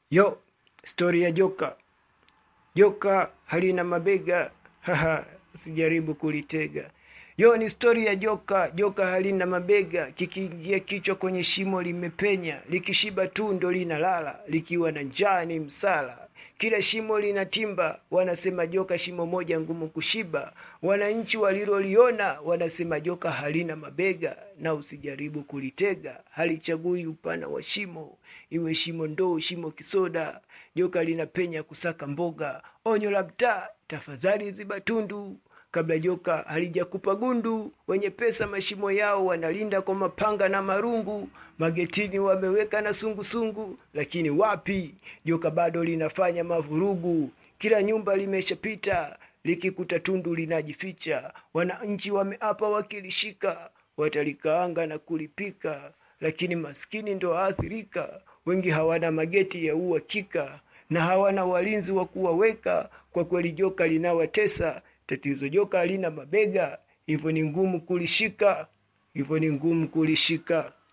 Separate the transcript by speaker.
Speaker 1: Yo, stori ya joka. Joka halina mabega, haha, usijaribu kulitega. Yo, ni stori ya joka. Joka halina mabega, kikiingia kichwa kwenye shimo limepenya, likishiba tu ndo linalala, likiwa na njaa ni msala. Kila shimo lina timba, wanasema joka shimo moja ngumu kushiba. Wananchi waliloliona wanasema joka halina mabega, na usijaribu kulitega, halichagui upana wa shimo, iwe shimo ndoo, shimo kisoda. Joka linapenya kusaka mboga. Onyo la mtaa, tafadhali ziba tundu kabla joka halijakupa gundu. Wenye pesa mashimo yao wanalinda kwa mapanga na marungu, magetini wameweka na sungusungu, lakini wapi, joka bado linafanya mavurugu. Kila nyumba limeshapita, likikuta tundu linajificha. Wananchi wameapa wakilishika, watalikaanga na kulipika, lakini maskini ndo aathirika. Wengi hawana mageti ya uhakika na hawana walinzi wa kuwaweka. Kwa kweli joka linawatesa. Tatizo joka halina mabega, hivyo ni ngumu kulishika, hivyo ni ngumu kulishika.